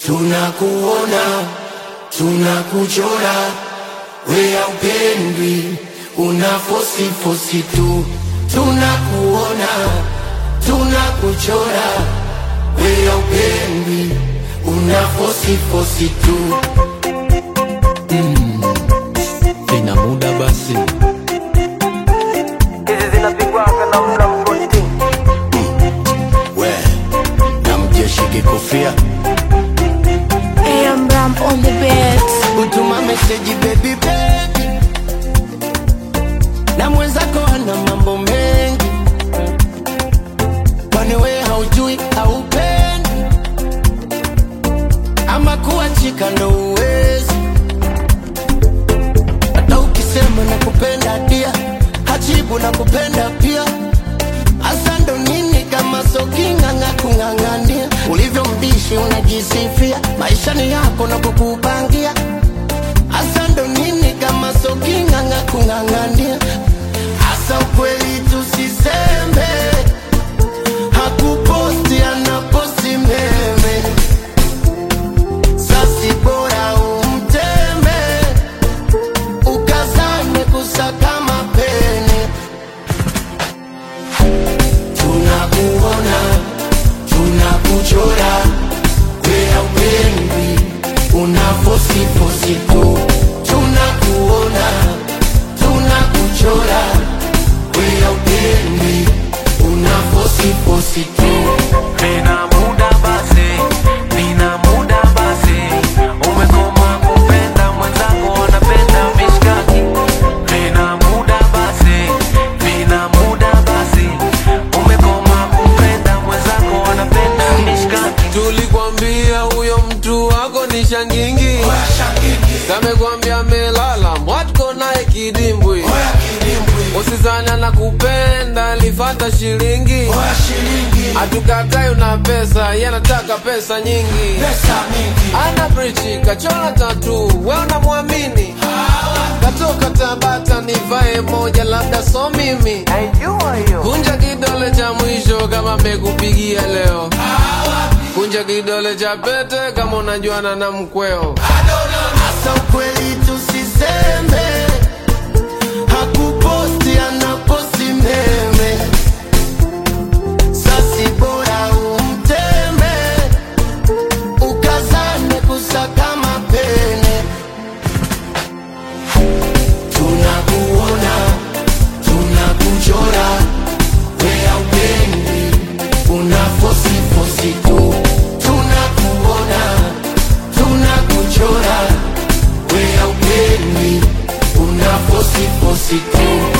tunakuona, tunakuchora, we haupendwi, una fosi fosi tu, tunakuona, tunakuchora, we haupendwi, una fosi fosi tu. ina muda basi hizi zinapigwaga na mla mkonti we na mjeshi kikofia AM Ram on the beats. utuma meseji baby baby, na mwenzako ana mambo mengi, kwani we haujui haupendi, ama kuachika ndo uwezi, hata ukisema na kupenda dia hajibu na kupenda pia Asa ndo nini kama soking'ang'a kung'ang'ania ulivyo mbishi unajisifia maisha ni yako na kukupangia Asa ndo nini kama soking'ang'a kung'ang'ania Asa ukweli tusisembe hakuposti anaposti meme sasi bora umteme ukazane kusaka mapene tunakuona, tunakuchora, we haupendwi, una fosi fosi tu. Tunakuona, tunakuchora, we haupendwi, una fosi fosi tu. nina muda basi nina muda basi umekoma kupenda mwenzako anapenda mishkaki nina muda basi nina muda basi umekoma kupenda mwenzako anapenda mishkaki tulikwambia huyo mtu wako ni shangingi kamekwambia melala mwatko naye kidimbwi usizana na kupenda lifata shilingi hatukatai una pesa yanataka pesa nyingi ana brichi kachola tatu we unamwamini katoka tabata nivae moja labda so mimi naijua hiyo kunja kidole cha mwisho kama mekupigia leo kunja kidole cha pete kama unajuana na mkweo Asa ukweli tusisembe, hakuposti anaposti meme, sasi bora umteme, ukazane kusaka mapene. Tunakuona, tunakuchora, we haupendi, una fosi fosi tu. Tunakuona, tunakuchora, we haupendi, una fosi fosi tu.